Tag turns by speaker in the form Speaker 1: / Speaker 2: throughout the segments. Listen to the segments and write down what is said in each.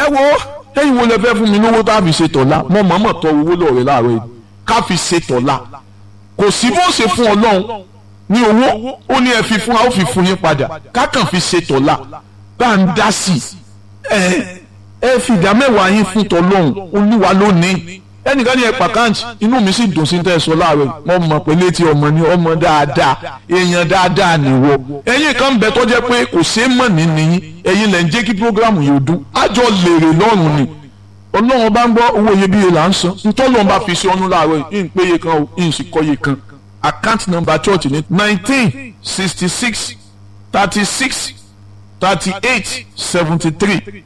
Speaker 1: wo ẹ̀yin wo lẹ fẹ́ fún mi lówó tá a fi ṣe tọ̀la mo mọ̀ọ́mọ̀ tọ owó lọ́ọ̀rẹ́ láàárọ̀ yìí ká fi ṣe tọ̀la kò sí bó ṣe fún ọlọ́run ní owó ó ní ẹ fi fún wa ó fi fún yín padà ká kàn fi ṣe tọ̀la bá ń dá sí i ẹ ẹ fi ìdá mẹ́wàá yín fún tọ́lọ́hún olúwa lónìí ẹnìkan ní ẹ pàkáǹtì inú mi sì dùn sí tẹ́ ẹ sọ láàárọ̀ mo mọ̀ pé létí ọmọ ni ọmọ dáadáa èèyàn dáadáa nìwọ ẹ̀yin kan bẹ tó jẹ́ pé kò ṣeé mọ̀ ní nìyí ẹ̀yin lẹ́ ń jẹ́ kí programu yóò dún àjọ lèrè lọ́rùn ni ọlọ́run bá ń gbọ́ owó iyebíye là ń san ntọ́lọ́run bá fi ṣe ọ́nú láàárọ̀ yìí ń péye kan o ń sì kọ́ye kan account number church ní nineteen sixty six thirty six thirty eight seventy three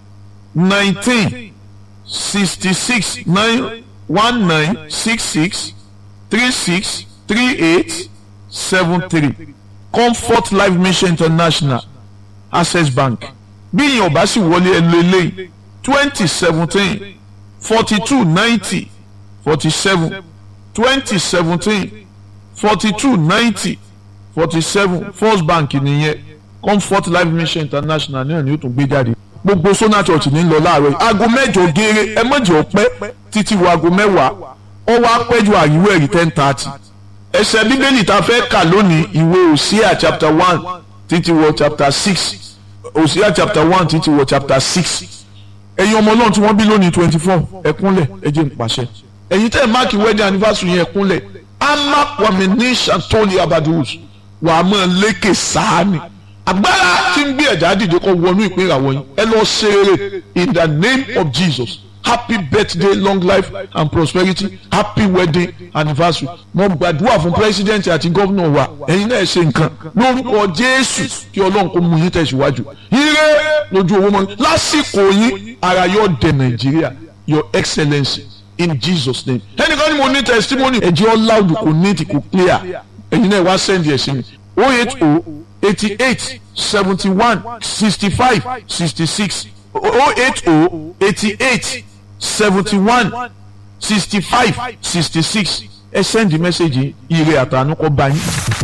Speaker 1: nineteen sixty six nine one nine six six three six three eight seven three comfort life mission international access bank bí ìyẹn ọba sì wọlé ẹlò eléyìí twenty seventeen forty two ninety forty seven twenty seventeen forty two ninety forty seven first bank nìyẹn comfort life mission international náà ni ó tún gbé jáde gbogbo sona church ní lọ láàárọ̀ yìí aago mẹ́jọ géere ẹ mọ̀jọ pẹ́ títí wo aago mẹ́wàá ó wá pẹ́jù àríwó ẹ̀rí ten thirty ẹsẹ̀ bíbélì tá a fẹ́ kà lónìí ìwé Hosea chapter one títí wọ chapter six Hosea chapter one títí wọ chapter six ẹ̀yin ọmọ náà tí wọ́n bí lónìí twenty four ẹ̀kúnlẹ̀ ẹ jẹ́ n pàṣẹ ẹ̀yin tẹ́ ẹ̀ máàkì wedding anniversary yẹn ẹ̀kúnlẹ̀ amakwami ní santoli abadus wàá mọ̀ lékè sáà ni agbára tí ń gbé ẹ̀dá dìde kọ́ wọnú ìpín ìràwọ̀ yín ẹ lọ ṣe eré in the name of Jesus happy birthday long life and prosperity happy wedding anniversary mo gbàdúrà fún president àti gómìnà wa ẹ̀yin náà ṣe nǹkan lórúkọ Jésù kí Ọlọ́run kó mú yín tẹ̀síwájú ire lójú owó mọ́ lásìkò yín ara yóò dé Nàìjíríà your excellency in Jesus name ẹnìkan ni mo ní testimony ẹ̀jẹ̀ ọ́ loud kò neat kò clear ẹ̀yin náà wá send ẹ̀ sí mi oh eight oh eighty-eight seventy-one sixty-five sixty-six oh eight oh eighty-eight seventy-one sixty-five sixty-six ẹ send the message ire àtànú kọ bá yín.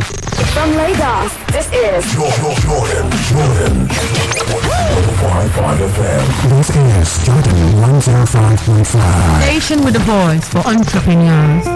Speaker 2: From Lagos, this is
Speaker 3: Jordan, Jordan, Jordan. 105.5 FM.
Speaker 4: This is Jordan 105.5.
Speaker 5: Station with a voice for entrepreneurs.